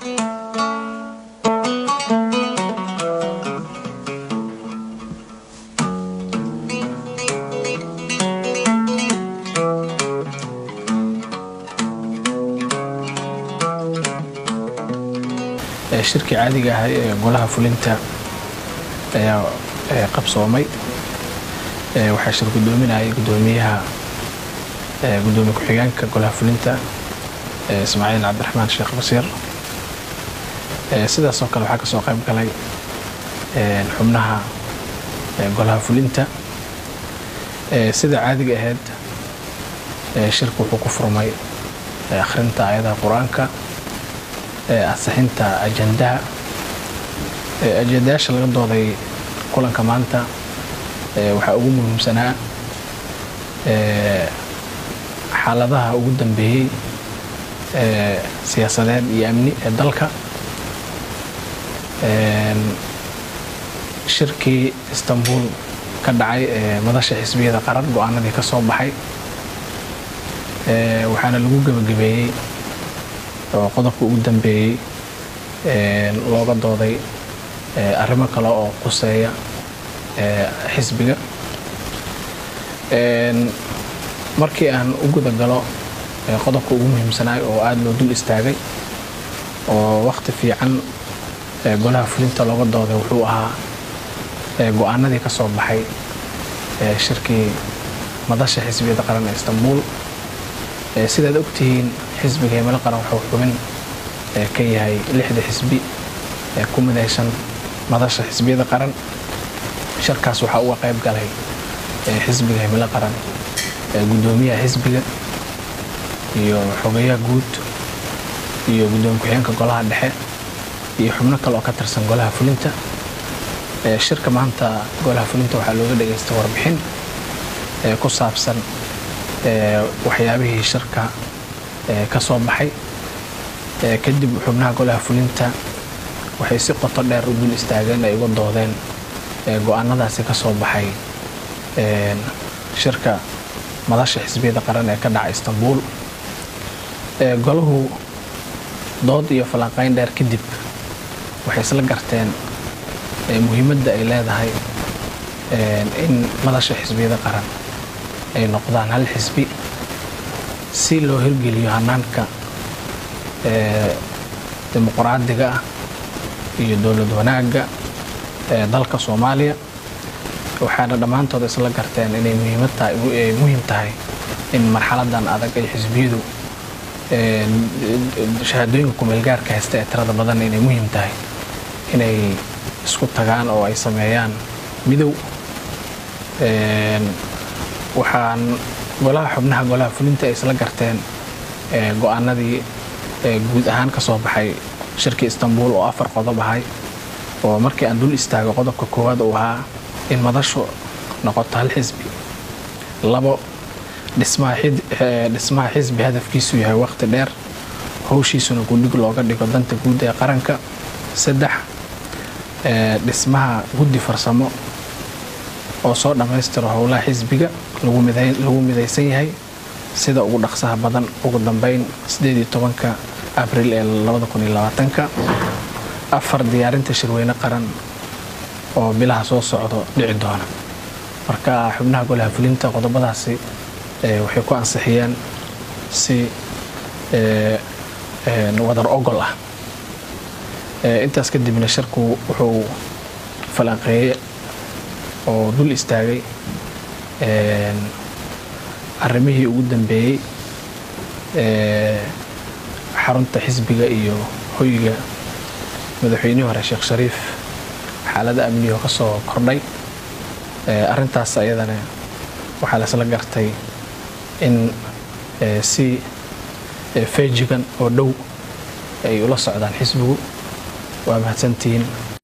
shirkii caadiga ahay ee golaha fulinta ayaa qabsoomay waxaa shir gudoominayay gudoomiyaha gudoomiye ku-xigeenka golaha fulinta ismaaciil cabdiraxmaan sheekh basiir sidaas oo kale waxaa kasoo qayb galay xubnaha golaha fulinta sida caadiga ahayd shirku wuxuu ku furmay akhrinta aayadaha qur-aanka ansixinta ajandaha ajandayaasha laga dooday kulanka maanta waxaa ugu muhiimsanaa xaaladaha ugu dambeeyey siyaasadeed iyo amni ee dalka shirkii istanbul ka dhacay ee madasha xisbiyada qaran go-aanadii ka soo baxay waxaana lagu gebagabeeyey oo qodobka ugu dambeeyey looga dooday arrimo kale oo quseeya xisbiga markii aan u guda galo qodobka ugu muhiimsanaay oo aada loo dul istaagay oo wakhti fiican golaha fulinta looga dooday wuxuu ahaa go-aanadii ka soo baxay shirkii madasha xisbiyada qaran ee istanbul sidaad ogtihiin xisbiga himilo qaran wuxuu xubin ka yahay lixda xisbi ee ku midaysan madasha xisbiyada qaran shirkaas waxaa uga qayb galay xisbiga himilo qaran gudoomiyaha xisbiga iyo xogayaha guud iyo gudoomiye ku-xigeenka golaha dhexe iyo xubno kale oo ka tirsan golaha fulinta shirka maanta golaha fulinta waxaa looga dhageystay warbixin ku saabsan waxyaabihii shirka ka soo baxay kadib xubnaha golaha fulinta waxay si qoto dheer u dul istaageen ay uga doodeen go-aanadaasi ka soo baxay shirka madasha xisbiyada qaran ee ka dhaca istanbul golahu dood iyo falanqayn dheer kadib waxay isla garteen muhiimadda ay leedahay in madasha xisbiyada qaran ay noqdaan hal xisbi si loo hirgeliyo hanaanka dimuqraadiga ah iyo dowlad wanaagga ee dalka soomaaliya waxaana dhammaantood isla garteen inay muhiim tahay in marxaladan adag ay xisbiyadu shahaadooyinka kumeelgaarka haysta ee tirada badan inay muhiim tahay inay isku tagaan oo ay sameeyaan midow waxaan golaha xubnaha golaha fulinta ay isla garteen go-aanadii guud ahaan ka soo baxay shirkii istanbul oo afar qodob ahay oo markii aan dul istaago qodobka koowaad uu ahaa in madashu noqoto hal xisbi labo dhismaha xisbi hadafkiisu yahay waqti dheer howshiisuna gudhig looga dhigo danta guud ee qaranka saddex dhismaha guddi farsamo oo soo dhammaystiro howlaha xisbiga lagu midaysan yahay sida ugu dhaqsaha badan ugu dambeyn ka abril ee ka afar diyaarinta shirweyne qaran oo bilaha soo socdo dhici doona marka xubnaha golaha fulinta qodobadaasi waxay ku ansixiyeen si wadar ogol ah intaas kadibna shirku wuxuu falanqeeye oo dul istaagay arrimihii ugu dambeeyey xarunta xisbiga iyo hoyga madaxweynihii hore sheekh shariif xaalada amnigo ka soo kordhay arrintaas ayadana waxaa laisla gartay in si feejigan oo dhow ay ula socdaan xisbigu waa mahadsantihiin